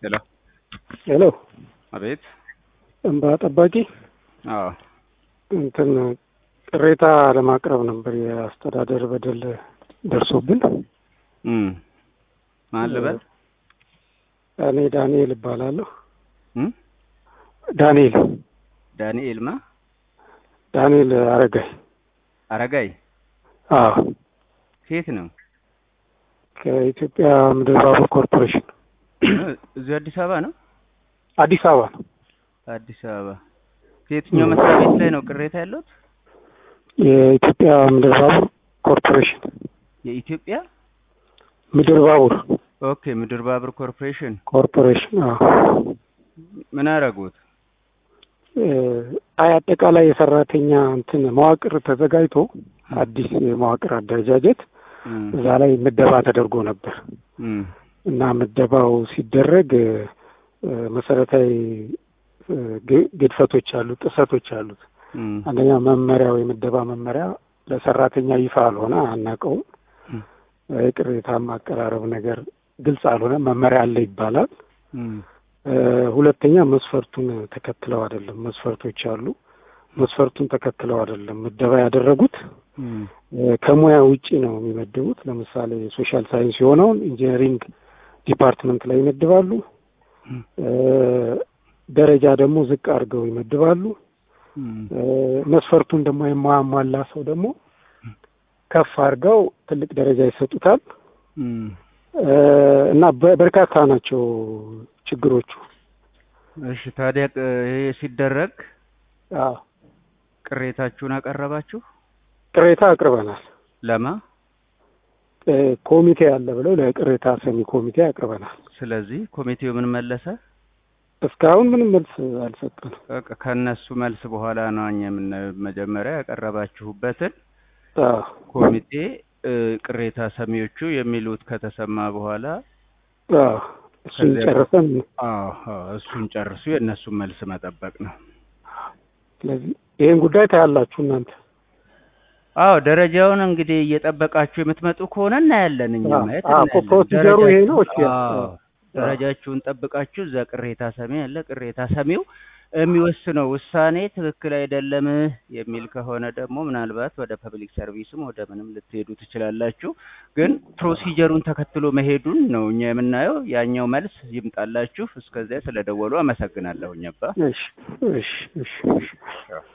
ሄሎ ሄሎ አቤት። እንባ ጠባቂ አዎ እንትን ቅሬታ ለማቅረብ ነበር። የአስተዳደር በደል ደርሶብን እም ማን ልበል? እኔ ዳንኤል እባላለሁ። እም ዳንኤል ዳንኤል ማ ዳንኤል አረጋይ። አረጋይ አዎ ከየት ነው? ከኢትዮጵያ ምድር ባቡር ኮርፖሬሽን እዚሁ አዲስ አበባ ነው። አዲስ አበባ ነው። አዲስ አበባ ከየትኛው መስሪያ ቤት ላይ ነው ቅሬታ ያለሁት? የኢትዮጵያ ምድር ባቡር ኮርፖሬሽን የኢትዮጵያ ምድር ባቡር ኦኬ፣ ምድር ባቡር ኮርፖሬሽን ኮርፖሬሽን። አዎ ምን አደረጉት? አይ አጠቃላይ የሰራተኛ እንትን መዋቅር ተዘጋጅቶ አዲስ የመዋቅር አደረጃጀት እም እዛ ላይ ምደባ ተደርጎ ነበር እም እና ምደባው ሲደረግ እ መሰረታዊ እ ግ- ግድፈቶች አሉት፣ ጥሰቶች አሉት። እም አንደኛ መመሪያው የምደባ መመሪያ ለሰራተኛ ይፋ አልሆነ፣ አናውቀውም። እም የቅሬታ ማቀራረብ ነገር ግልጽ አልሆነ፣ መመሪያ አለ ይባላል። እም እ ሁለተኛ መስፈርቱን ተከትለው አይደለም። መስፈርቶች አሉ፣ መስፈርቱን ተከትለው አይደለም ምደባ ያደረጉት። እም እ ከሙያ ውጪ ነው የሚመድቡት። ለምሳሌ ሶሻል ሳይንስ የሆነውን ኢንጂነሪንግ ዲፓርትመንት ላይ ይመድባሉ። እም እ ደረጃ ደግሞ ዝቅ አድርገው ይመድባሉ። እም እ መስፈርቱን ደግሞ የማያሟላ ሰው ደግሞ ከፍ አድርገው ትልቅ ደረጃ ይሰጡታል። እም እ እና በ- በርካታ ናቸው ችግሮቹ። እሺ ታዲያ ቅ- ይሄ ሲደረግ አዎ ቅሬታችሁን አቀረባችሁ? ቅሬታ አቅርበናል። ለማ እ ኮሚቴ አለ ብለው ለቅሬታ ሰሚ ኮሚቴ አቅርበናል። ስለዚህ ኮሚቴው ምን መለሰ? እስካሁን ምንም መልስ አልሰጠንም። በቃ ከእነሱ መልስ በኋላ ነው እኛ የምናየው። መጀመሪያ ያቀረባችሁበትን አዎ ኮሚቴ እ ቅሬታ ሰሚዎቹ የሚሉት ከተሰማ በኋላ አዎ እሱን ከዚያ ጨርሰን አዎ አዎ፣ እሱን ጨርሱ የእነሱን መልስ መጠበቅ ነው። ስለዚህ ይህን ጉዳይ ታያላችሁ እናንተ። አዎ ደረጃውን እንግዲህ እየጠበቃችሁ የምትመጡ ከሆነ እናያለን። እኛ አዎ፣ ማየት አዎ፣ እናያለን። ፕሮሲጀሩ ይሄ ነው። እሺ፣ ደረጃችሁ- አዎ፣ አዎ፣ ደረጃችሁን ጠብቃችሁ እዛ ቅሬታ ሰሚ ያለ ቅሬታ ሰሚው የሚወስነው ውሳኔ ትክክል አይደለም የሚል ከሆነ ደግሞ ምናልባት ወደ ፐብሊክ ሰርቪስም ወደ ምንም ልትሄዱ ትችላላችሁ። ግን ፕሮሲጀሩን ተከትሎ መሄዱን ነው እኛ የምናየው። ያኛው መልስ ይምጣላችሁ። እስከዚያ ስለደወሉ አመሰግናለሁ። አባ እሺ፣ እሺ፣ እሺ፣ እሺ።